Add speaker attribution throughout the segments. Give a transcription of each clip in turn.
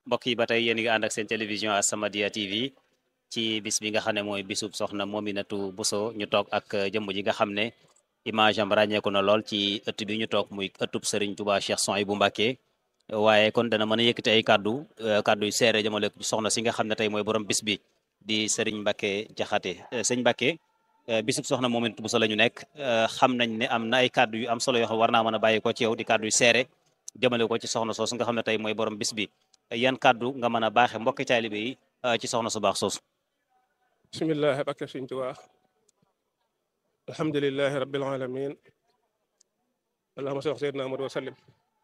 Speaker 1: mbokk yi ba tey yéen ngi ànd ak seen télévision As-Samadiyya TV ci bis bi nga xam ne mooy bisub soxna Mominatou Bousso ñu toog ak jëmm ji nga xam ne image am ràññeeku na lool ci ëtt bi ñu toog muy ëttub Serigne Touba Cheikh Souhaïbou Mbacké waaye kon dana mën a yëkkati ay kaddu kaddu yu seere jëmale ko ci soxna si nga xam ne tey mooy borom bis bi di Serigne Mbacké Jaxate sëñ Mbacké bisub soxna Mominatou Bousso la ñu nekk xam nañ ne am na ay kaddu yu am solo yoo xam war naa mën a bàyyi ko ci yow di kaddu yu seere jëmale ko ci soxna soosu nga xam ne tey mooy borom bis bi yan kaddu nga mën a baaxe mbokki taalibe yi ci soxna su baax soosu
Speaker 2: bismillahi bakka Sëriñ Tuubaa alhamdulilahi rabbil alamin allahumma salli ala sayyidina Muhammad wa sallim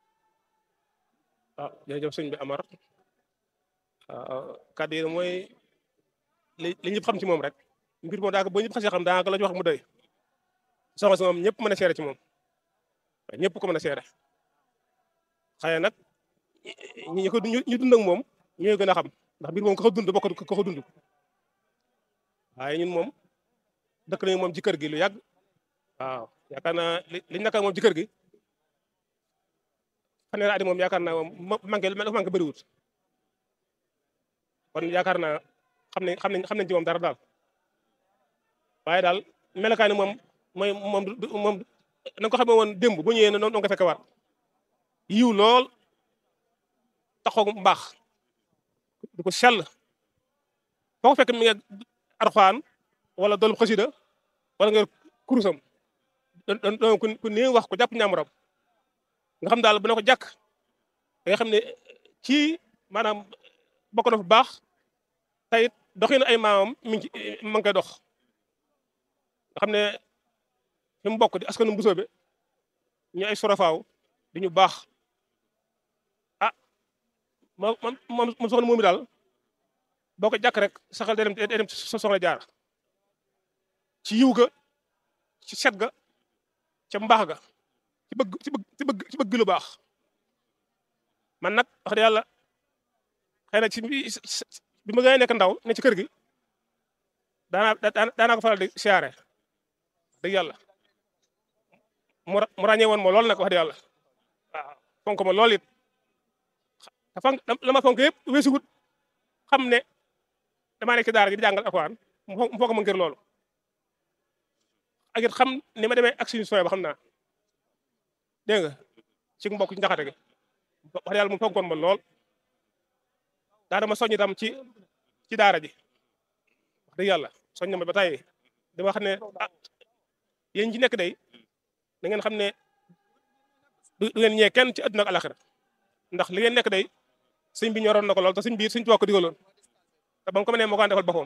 Speaker 2: ah jërëjëf sëñ bi Amar kàddu yi mooy li li ñëpp xam ci moom rek mbir moom daanaka boo ñëpp xasee xam daanaka la ñu wax mu doy soxna si moom ñëpp mën a seere ci moom ñëpp ko mën a seere xëy nag ñi ko ñu dund ak moom ñooy gën a xam ndax mbir moom ko ko dund bokk ko ko dund waaye ñun moom dëkk nañu moom ci kër gi lu yàgg waaw yaakaar naa li liñ naka moom ci kër gi fanweeri at moom yaakaar naa moom manqué dafa manqué bëriwut kon yaakaar naa xam nañ xam nañ xam nañ ci moom dara daal waaye daal melokaani moom mooy moom moom na nga ko xamee woon démb bu ñëwee noonu nga fekk waat yiw lool taxaw mbaax du ko sell foo ko fekk mi nga arxaan wala doolu xasida wala nga kurusam doon doon ku néew wax ko jàpp ñaamuram nga xam daal bu ne ko jàkk da nga xam ne ci maanaam bokk na fu baax tayit doxinu ay maamam mi ngi ma ngi koy dox nga xam ne fi mu bokk di askanu mbusoobe ñu ay sorofaaw di ñu baax ah moom moom moom soxna moomi daal boo ko jàkk rek saxal day dem day dem soxna jaar ci yiw ga ci set ga ca mbaax ga ci bëgg ci bëgg ci bëgg ci bëgg lu baax man nag wax dëgg yàlla xëy na ci bi ma gën a nekk ndaw ne ci kër gi daanaa daanaa ko faral di siyaare dëgg yàlla mu ràññee woon ma lool nag wax dëgg yàlla waaw fonk ma lool it te fonk la ma fonk yëpp weesuwut xam ne damaa nekk ci daara ji di jàngal alxuraan mu fonk ma ngir loolu ak it xam ni ma demee ak suñu sooy ba xam naa dégg nga ci mbokk ci njaxate gi wax dëgg yàlla mu fonkoon ma lool daa dama soññ itam ci ci daara ji wax dëgg yàlla soññ na ma ba tey dama xam ne ah yéen ci nekk day da ngeen xam ne du ngeen ñee kenn ci àdduna ak alaxira ndax li ngeen nekk day sëñ bi ñoroon na ko lool te sëñ bi sëñ tubaab ko digaloon te ba mu ko mënee moo ko defal boppam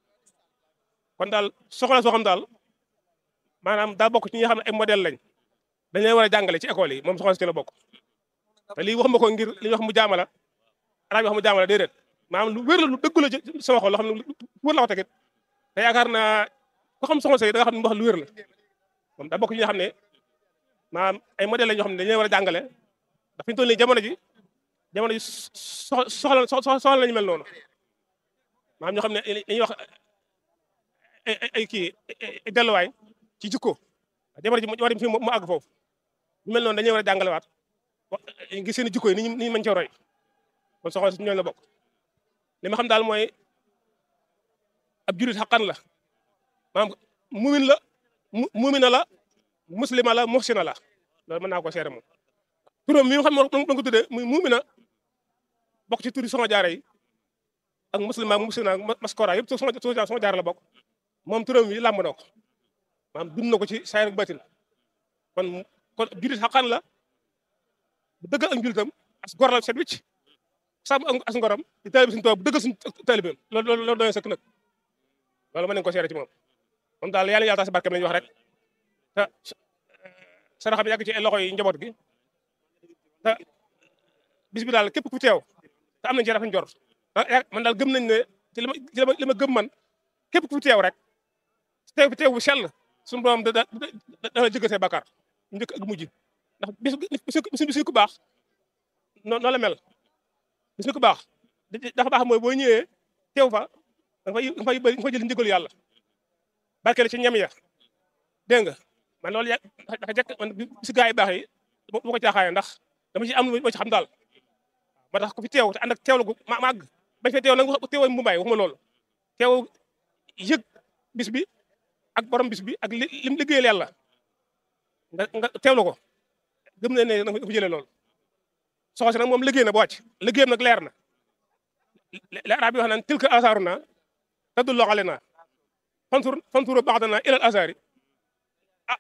Speaker 2: kon daal soxla soo xam daal maanaam daa bokk ci ñi nga xam ne ay modèle lañ dañ leen war a jàngale ci école yi moom soxna si ci la bokk te lii wax ma ko ngir li ñu wax mu jaamala arab yi wax mu jaamala déedéet maanaam lu wér la lu dëggu la ci sama xol loo xam ne lu wér la ko tegit te yaakaar naa ko xam soxna si da nga xam ne mu wax lu wér la moom daa bokk ci ñi nga xam ne maanaam ay modèle lañ ñoo xam ne dañ leen war a jàngale ndax fi ñu toll nii jamono ji jamono ji soxla soxla lañu mel noonu maanaam ñoo xam ne dañuy wax ay ay kii ay delluwaay ci jikko jamono ji war fi mu àgg foofu ñu mel noonu dañuy war a jàngalewaat ngir seen jikko yi ni ñu ni ñu mën cee roy kon soxna si ñooñu la bokk li ma xam daal mooy ab jurit xaqan la maanaam mumin la mumina la muslima la muhsina la loolu mën naa ko seere moom turam mi nga xam ne moom ko tuddee muy mumina bokk ci turi soxna jaara yi ak muslima muhsina maskora yëpp soxna soxna jaara la bokk moom turam yi làmb na ko maanaam dund na ko ci saayir ak batin kon kon jurit xaqan la bu dëggal ak njultam as gor la set wicc sàmm ak as ngoram di taalibe suñu toog bu dëggal suñu taalibeem loolu loolu loolu doy sëkk nag loolu mën nañu ko seere ci moom moom daal yàlla yàlla tax si barkeem lañu wax rek te sara xam yàgg ci loxo yi njaboot gi te bis bi daal képp ku teew te am nañ ci rafet njort man daal gëm nañ ne ci li ma li ma gëm man képp ku teew rek teew fi teew bu sell suñu borom da da dana jëggal say bakkaar njëkk ak mujj ndax bis bis bis ku baax noonu la mel bis ku baax dafa baax mooy boo ñëwee teew fa da nga fay da nga fay bëri nga fay jël njëgalu yàlla barkeel ci ñam ya dégg nga man loolu ya dafa jekk man si gaa yi baax yi bu ko caaxaane ndax dama ci am lu ma ci xam daal moo tax ku fi teew te ànd ak teewlu gu ma màgg bañ fee teew nag wax teewoo mu bàyyi waxuma loolu teew yëg bis bi ak borom bis bi ak li lim liggéeyal yàlla nga nga teewlu ko gëm na ne dafa jëlee loolu soxna si nag moom liggéey na ba wàcc liggéeyam nag leer na li arab yi wax naan tilka asaaruna tadullu alayna fantur fantur ba'dana ila al asaari ah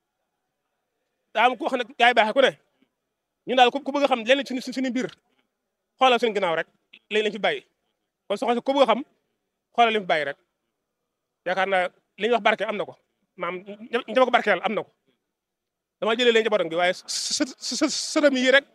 Speaker 2: daa am ko wax ne gaay baaxee ku ne ñun daal ku bëgg a xam lenn ci suñu mbir xoolal suñu ginnaaw rek léegi lañ fi bàyyi kon soxna si ku bëgg a xam xoolal li fi bàyyi rek yaakaar naa li ñuy wax barke am na ko maam njaba ko barkeel am na ko dama jëlee leen njabootam gi waaye së sërëm yi rek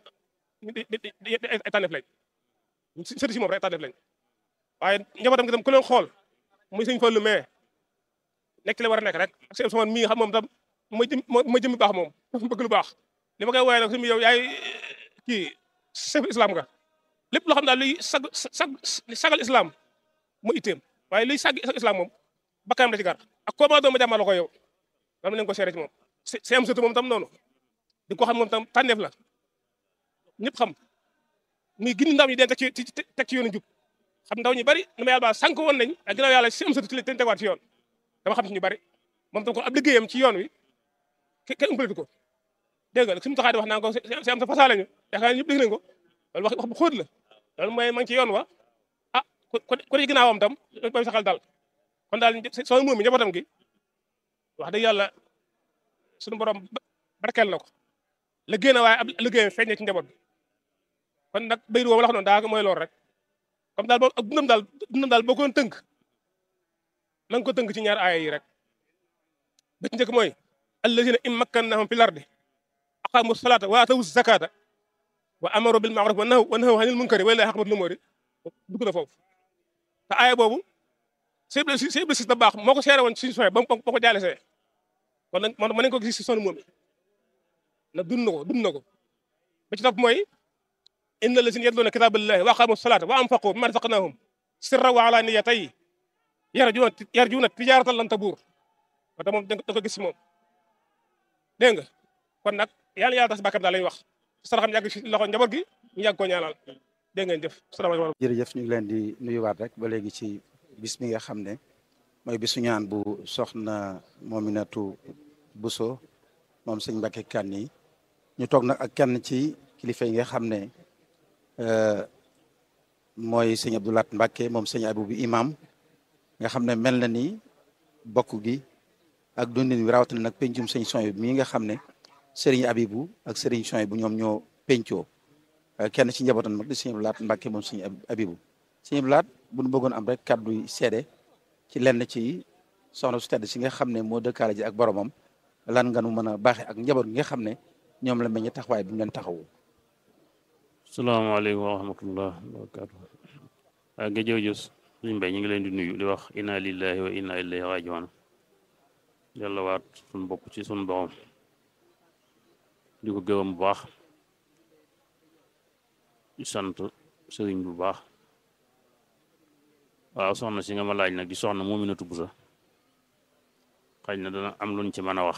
Speaker 2: ay tànneef lañ sëri si moom rek tànneef lañ waaye njabootam gi tam ku leen xool muy sëñ Fallu mais nekk li war a nekk rek ak sëñ Ousmane mii xam moom tam mooy jëm mooy jëmmi baax moom dafa bëgg lu baax li ma koy woowee nag suñu yow yaay kii chef islam nga lépp loo xam daal luy sag sag sagal islam mu itteem waaye luy sag islam moom bakkanam da ci gar ak koo ma doon ma jàmmal ko yow dama leen ko seere ci moom si am surtout moom tam noonu di ko xam moom tam tànneef la ñëpp xam muy gindi ndaw ñi den teg ci teg ci yoonu jub xam ndaw ñi bari nu ma yàlla baal sànq woon nañ ak ginnaaw yàlla si am surtout ci lañ tegawaat ci yoon dama xam ci ñu bari moom tam ko ab liggéeyam ci yoon wi kenn umpaletu ko dégg nga suñu taxaay di wax naan ko si am sa fasaa lañu yaakaar naa ñëpp dégg nañ ko loolu wax wax bu xóot la loolu mooy ma ngi ci yoon wa ah ku ku ci ginnaawam tam booy saxal daal kon daal soo moom mi njabootam gi wax dëgg yàlla suñu borom barkeel na ko liggéey na waaye ab liggéeyam feeñ na ci njaboot bi kon nag bayru woowu la wax noonu daa mooy loolu rek comme daal boo ak dundam daal dundam daal boo ko doon tënk na nga ko tënk ci ñaar aaya yi rek ba ci njëkk mooy allazina in makkannahum fil ardi aqamu salata wa atawu zakata wa amaru bil ma'ruf wa nahaw wa nahaw anil munkari wa lillahi aqbatul umuri dugg na foofu te aaya boobu si si si iblis da baax moo ko seere woon suñu soxee ba mu ko jaale see kon nag man ma nañ ko gis si sonu moom na dund na ko dund na ko ba ci topp mooy inna lazina yatluuna kitaaballahi wa aqamu salata wa anfaqu mimma razaqnahum sirran wa alaniyatan yarjuuna yarjuuna tijaaratan lan tabuur wata moom da ko gis si moom dégg nga kon nag yàlla yàlla tas bàkkam daal lañuy wax saraxam yàgg si loxo njaboot gi ñu yàgg koo ñaanal dégg ngeen jëf salaamaaleykum
Speaker 3: jërëjëf ñu ngi leen di nuyuwaat rek ba léegi ci bis bi nga xam ne mooy bisu ñaan bu soxna Mominatou Bousso moom sëñ Mbacke Kane ñu toog nag ak kenn ci kilifa yi nga xam ne mooy sëñ Abdoulaat Mbacke moom sëñ Abou bi imam nga xam ne mel na ni bokk gi ak dundin wi rawatina nag pencum sëñ Soy bi mii nga xam ne Serigne Abibou ak Serigne Soy bu ñoom ñoo pencoo kenn ci njabootam nag di sëñ Abdoulaat Mbacke moom sëñ Abibou sëñ Abdoulaat bu nu bëggoon am rek kàddu seede ci lenn ci soxna su tedd si nga xam ne moo dëkkaale ji ak boromam lan nga nu mën a baaxee ak njaboot gi nga xam ne ñoom la meññ taxawaay bi mu leen taxawu.
Speaker 4: salaamaaleykum wa rahmatullah wa barakaatu. waaw nga jërëjëf suñu mbay ñu ngi leen di nuyu di wax inna lillahi wa inna ilayhi rajiun yàlla waat suñu bopp ci suñu borom di ko gërëm bu baax di sant sëriñ bu baax waaw soxna si nga ma laaj nag di soxna Mominatou Bousso xëy na dana am luñ ci mën a wax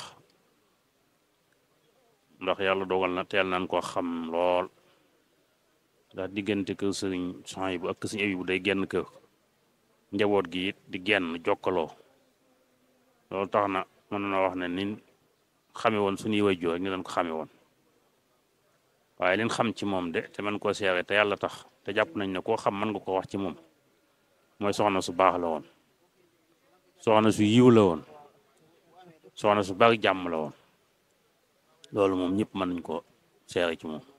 Speaker 4: ndax yàlla dogal na teel nañ koo xam lool ndax diggante kër sëriñ Sohaybu ak kër sëriñ Abibu day genn kër njaboot gi it di genn jokkaloo loolu tax na mën na wax ne ni xame woon suñuy wajjoo rek ni leen ko xame woon waaye leen xam ci moom de te man koo seere te yàlla tax te jàpp nañ ne koo xam mën nga ko wax ci moom mooy soxna su baax la woon soxna su yiw la woon soxna su bari jàmm la woon loolu moom ñëpp mën nañ ko seere ci moom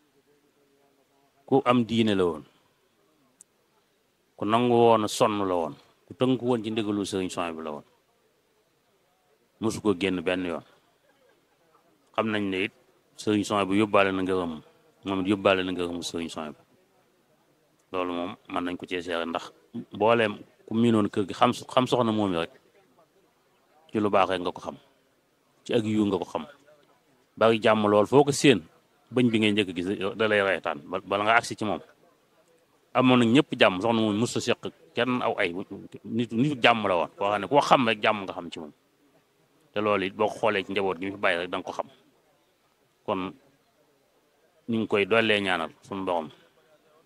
Speaker 4: ku am diine la woon ku nangu woon a sonn la woon ku tënku woon ci ndigalu sëriñ Sohaybu bi la woon mosu ko génn benn yoon xam nañ ne it sëriñ Sohaybu bu yóbbaale na ngërëm moom it yóbbaale na ngërëmu sëriñ Sohaybu bi loolu moom mën nañ ko cee seere ndax mbooleem ku miinoon kër gi xam xam soxna moom rek ci lu baax rek nga ko xam ci ak yu nga ko xam bari jàmm lool foo ko séen bëñ bi ngay njëkk gis da lay reetaan bala nga agsi ci moom amoon nag ñëpp jàmm soxna moom mos a seq kenn aw ay nit nitu jàmm la woon koo xam ne koo xam rek jàmm nga xam ci moom te loolu it boo ko xoolee ci njaboot gi mu fi bàyyi rek da nga ko xam kon ñu ngi koy dollee ñaanal suñu borom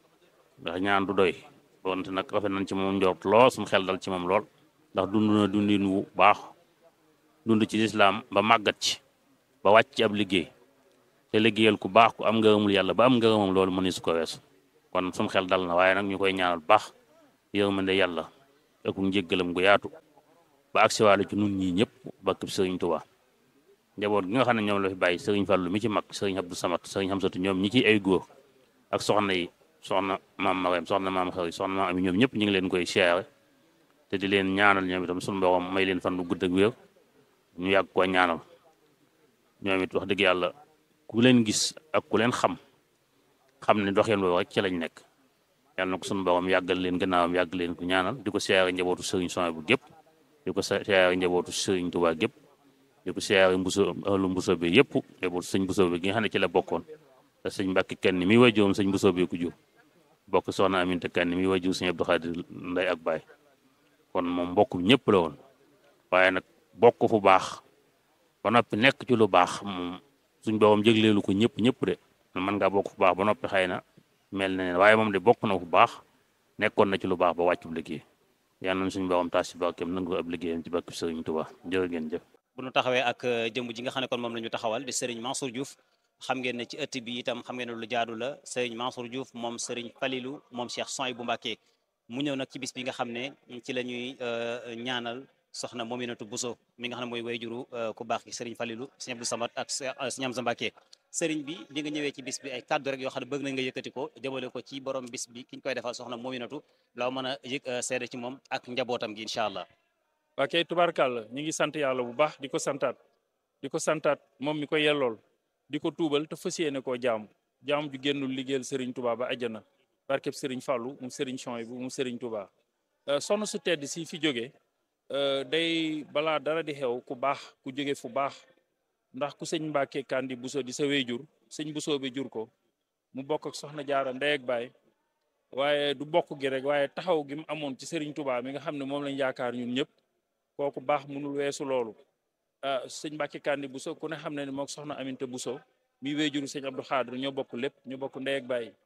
Speaker 4: ndax ñaan du doy wante nag rafet nañ ci moom njort lool suñu xel dal ci moom lool ndax dund na dundin wu baax dund ci lislaam ba màggat ci ba wàcc ci ab liggéey te liggéeyal ku baax ku am ngërëmul yàlla ba am ngërëmam loolu mëni su ko weesu kon suñu xel dal na waaye nag ñu koy ñaanal baax yërmande yàlla ak njéggalam gu yaatu ba agsiwaale ci nun ñii ñëpp bakk sëriñ Tuubaa njaboot gi nga xam ne ñoom la fi bàyyi sëriñ Fàllu mi ci mag sëriñ Abdou Samad sëriñ Hamsatu ñoom ñi ci ay góor ak soxna yi soxna maam Marème soxna maam xëri soxna maam ami ñoom ñëpp ñu ngi leen koy siyaare te di leen ñaanal ñoom itam suñu borom may leen fan lu gudd ak wér ñu yàgg koo ñaanal ñoom it wax dëgg yàlla ku leen gis ak ku leen xam xam ne doxeen boobu rek ci lañ nekk yàlla na ko suñu borom yàggal leen gannaawam yàgg leen ko ñaanal di ko siyaare njabootu sëriñ Sonia bu gépp di ko siyaare njabootu sëriñ Tuubaa gépp di ko siyaare mbuso ahlu mbuso bi yëpp njabootu sëñ mbuso bi gi nga xam ne ci la bokkoon te sëñ Mbàkke kenn mi wajurum sëñ mbuso bi ku jur bokk soxna Aminta kenn mi wajur sëñ Abdou Xaadir nday ak baay kon moom mbokk ñëpp la woon waaye nag bokk fu baax ba noppi nekk ci lu baax moom suñ boobam jégleelu ko ñëpp ñëpp de mën ngaa bokk fu baax ba noppi xëy na mel na ne waaye moom de bokk na fu baax nekkoon na ci lu baax ba wàccu liggéey yal nañ suñ boobam taas ci barkeem nangu ab liggéeyam ci barke Sëriñ Tuubaa jërë ngeen jëf
Speaker 1: bu ñu taxawee ak jëmm ji nga xam ne kon moom la ñu taxawal di Serigne Mansour Diouf xam ngeen ne ci ëtt bi itam xam ngeen ne lu jaadu la Serigne Mansour Diouf moom Serigne Falilou moom Cheikh Souhaïbou Mbacké mu ñëw nag ci bis bi nga xam ne ci la ñuy ñaanal soxna Mominatou Bousso mi nga xam ne mooy wayjuru ku baax gi Serigne Falilou Serigne Abdou Samad ak Serigne Amsa Mbacké Serigne bi bi nga ñëwee ci bis bi ay kàddu rek yoo xam ne bëgg nañ nga yëkkati ko jëmale ko ci borom bis bi ki ñu koy defal soxna Mominatou loo mën a yëg seede ci moom ak njabootam gi incha allah
Speaker 5: waa kay tubaarkàlla ñu ngi sant yàlla bu baax di ko santaat di ko santaat moom mi ko yellool di ko tuubal te fas yéene koo jaamu jaamu ju génnul liggéeyal Serigne Touba ba àjjana barkeb Serigne Fallou mu Serigne Souhaïbou mu Serigne Touba soxna su tedd si fi jóge day balaa dara di xew ku baax ku jóge fu baax ndax ku sëñ Mbàkke Kandi Bousso di sa wéyjur sëñ Bousso bi jur ko mu bokk ak soxna jaara ndey ak baay waaye du bokk gi rek waaye taxaw gi mu amoon ci Serigne Touba mi nga xam ne moom lañ yaakaar ñun ñëpp kooku baax mënul weesu loolu sëñ Mbàkke Kandi Bousso ku ne xam ne ne mook soxna Aminta Bousso mi wéyjuru sëñ Abdou Xaadir ñoo bokk lépp ñu bokk ndey ak baay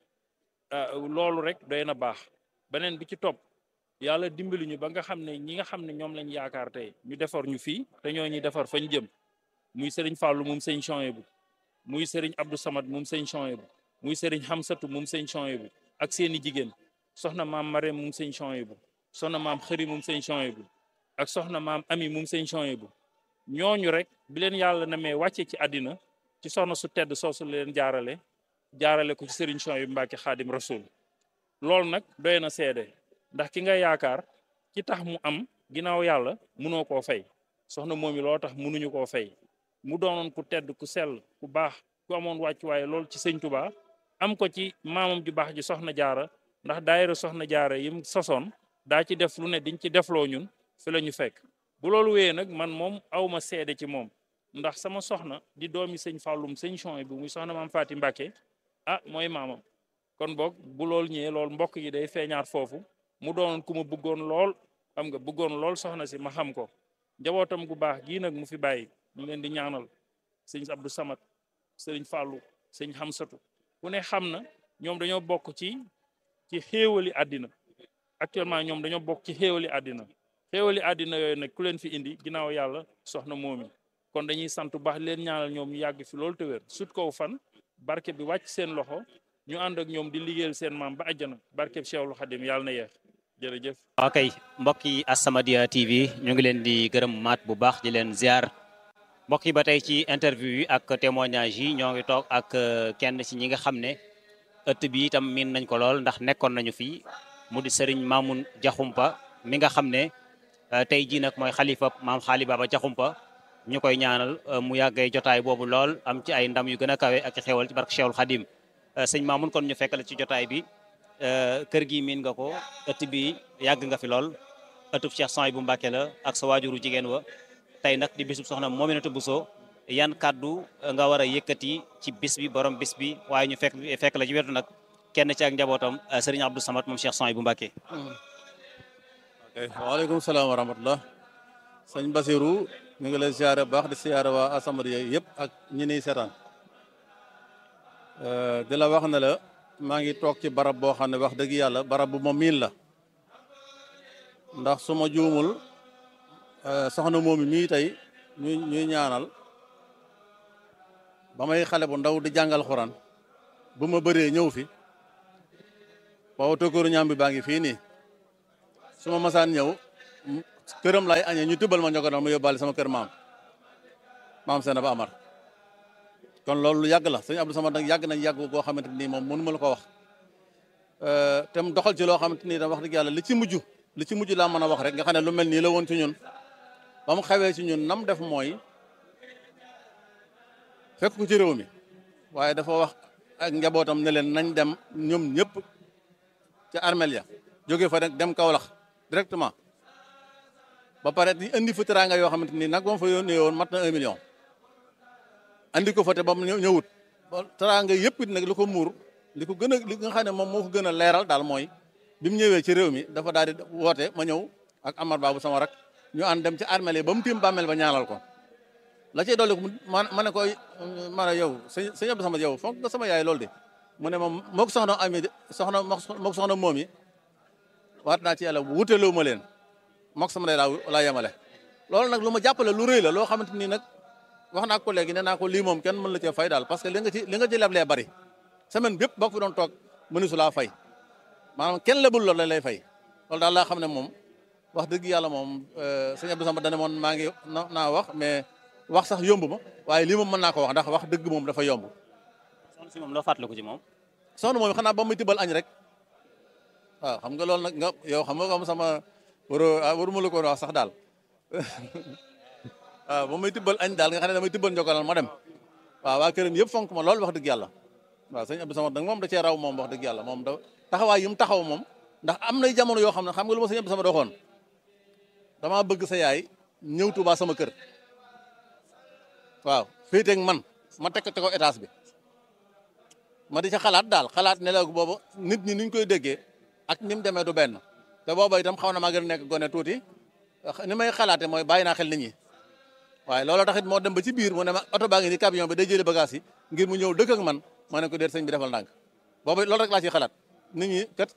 Speaker 5: loolu rek doy na baax beneen bi ci topp yàlla dimbali ñu ba nga xam ne ñi nga xam ne ñoom lañ yaakaar tey ñu defar ñu fii te ñoo ñuy defar fañ jëm muy sëriñ Fallou moom sëñ Souhaïbou muy sëriñ Abdou Samad moom sëñ Souhaïbou muy sëriñ Hamsatu moom sëñ Souhaïbou ak seeni jigéen soxna maam Marème moom sëñ Souhaïbou soxna maam Xëri moom sëñ Souhaïbou ak soxna maam Ami moom sëñ Souhaïbou ñooñu rek bi leen yàlla na mee wàcce ci àddina ci soxna su tedd soosu leen jaarale jaarale ko ci sëriñ Souhaïbou Mbacke Xaadim Rasul loolu nag doy na seede ndax ki nga yaakaar ci tax mu am ginnaaw yàlla munoo koo fay soxna moom yi loo tax munuñu koo fay mu doonoon ku tedd ku sell ku baax ku amoon wàccuwaay lool ci sëñ Touba am ko ci maamam ju baax ji soxna jaara ndax daayira soxna jaara yim sosoon daa ci def lu ne diñ ci defloo ñun fi la ñu fekk bu loolu wéyee nag man moom awma seede ci moom ndax sama soxna di doomi sëñ Fallum sëñ Souhaïbou muy soxna maam Faati Mbàkke ah mooy maamam kon boog bu loolu ñëwee loolu mbokk yi day feeñaat foofu mu doonoon ku ma bëggoon lool xam nga bëggoon lool soxna si ma xam ko njabootam gu baax gii nag mu fi bàyyi ñu leen di ñaanal sëñ Abdou Samad sëriñ Fallou sëñ Hamsatu ku ne xam na ñoom dañoo bokk ci ci xéewali àddina actuellement ñoom dañoo bokk ci xéewali àddina xéewali àddina yooyu nag ku leen fi indi ginnaaw yàlla soxna moomi kon dañuy sant bu baax leen ñaanal ñoom ñu yàgg fi loolu te wér sut kow fan barke bi wàcc seen loxo ñu ànd ak ñoom di liggéeyal seen maam ba àjjana barkeb Cheikhul Khadim yàlla na yeex jërëjëf
Speaker 1: ok mbokk yi As-Samadiyya TV ñu ngi leen di gërëm maat bu baax di leen ziar mbokk yi ba tey ci interview yi ak témoignage yi ñoo ngi toog ak kenn ci ñi nga xam ne ëtt bi itam miin nañ ko lool ndax nekkoon nañu fii mu di Serigne Mamoun Diakhoumpa mi nga xam ne tey jii nag mooy xalifa maam Xaali Baba Diakhoumpa ñu koy ñaanal mu yàggee jotaay boobu lool am ci ay ndam yu gën a kawe ak xewal ci barke Cheikhul Khadim sëñ Mamoun kon ñu fekk la ci jotaay bi kër gi miin nga ko ëtt bi yàgg nga fi lool ëttub Cheikh Souhaïbou Mbacké la ak sa waajuru jigéen wa tey nag di bisub soxna Mominatou Bousso yan kàddu nga war a yëkkati ci bis bi borom bis bi waaye ñu fekk fekk la ci wetu nag kenn ci ak njabootam sëriñ Abdou Samad moom Cheikh Souhaïbou Mbacké
Speaker 6: waaleykum salaam wa rahmatullah sëñ Basirou ñu ngi lay siyaare baax di siyaare waa As-Samadiyya yëpp ak ñi niy seetaan di la wax ne la maa ngi toog ci barab boo xam ne wax dëgg yàlla barab bu ma miin la ndax su ma juumul soxna moomi mii tey ñuy ñuy ñaanal ba may xale bu ndaw di jàngal xuraan bu ma bëree ñëw fi booba tokkooru ñaam bi baa ngi fii nii su ma masaan ñëw këram lay añee ñu tëbbal ma ñoko ma yóbbaale sama kër maam maam seena ba amar kon loolu lu yàgg la sëñ Abdou Samad nag yàgg nañ yàgg goo xamante nii moom mënu ma la ko wax te mu doxal ci loo xamante nii tam wax dëgg yàlla li ci mujj li ci mujj laa mën a wax rek nga xam ne lu mel nii la woon ci ñun ba mu xewee ci ñun nam def mooy fekk ko ci réew mi waaye dafa wax ak njabootam ne leen nañ dem ñoom ñëpp ci armel ya jóge fa nag dem Kaolack directement ba pare di indi fa teraanga yoo xamante ni nag ba mu fa yónnee woon mat na un million andi ko fa te ba mu ñëwut teraanga yëpp it nag li ko muur li ko gën a li nga xam ne moom moo ko gën a leeral daal mooy bi mu ñëwee ci réew mi dafa daal di woote ma ñëw ak Amar Babu sama rak ñu ànd dem ci armel yi ba mu tiim bàmmeel ba ñaanal ko la cay dolli ko ma ma ne ko ma ne yow sëñ sëñ Abdou Samad yow foog nga sama yaay loolu de mu ne moom moog soxna ami soxna moog soxna moom yi waat naa ci yàlla wuteloo ma leen moog sama lay laa laa yemale loolu nag lu ma jàppale lu rëy la loo xamante ni nag wax naa ko léegi nee naa ko lii moom kenn mën la cee fay daal parce que li nga ci li nga ci leblee bari semaine bépp boo ko fi doon toog mënu su laa fay maanaam kenn lebul loolu lañ lay fay loolu daal laa xam ne moom wax dëgg yàlla moom sëñ Abdou Samad dane moon maa ngi naa wax mais wax sax yomb ma waaye lii moom mën naa ko wax ndax wax dëgg moom dafa yomb
Speaker 1: soxna si moom loo fàttaliku ci moom
Speaker 6: soxna moom xanaa ba muy tibbal añ rek waaw xam nga loolu nag nga yow xam nga comme sama waroo waruma la ko wax sax daal waaw ba muy tibbal añ daal nga xam ne damay tibbal njokalal ma dem waaw waa këram yëpp fonk ma loolu wax dëgg yàlla waaw sëñ Abdou Samad nag moom da cee raw moom wax dëgg yàlla moom da taxawaay yi mu taxaw moom ndax am nay jamono yoo xam ne xam nga lu ma sëñ Abdou Samad waxoon damaa bëgg sa yaay ñëw Tuubaa sama kër waaw féeteeg man ma teg ko ci ko étage bi ma di ca xalaat daal xalaat ne la boobu nit ñi niñ koy déggee ak ni mu demee du benn te booba itam xaw na maa gën a nekk gone tuuti ni may xalaate mooy bàyyi naa xel nit ñi waaye looloo taxit moo dem ba ci biir mu ne ma oto baa ngi ni camion bi day jëlee bagage yi ngir mu ñëw dëkk ak man ma ne ko déet sëñ bi defal ndànk boobu loolu rek laa ciy xalaat nit ñi kat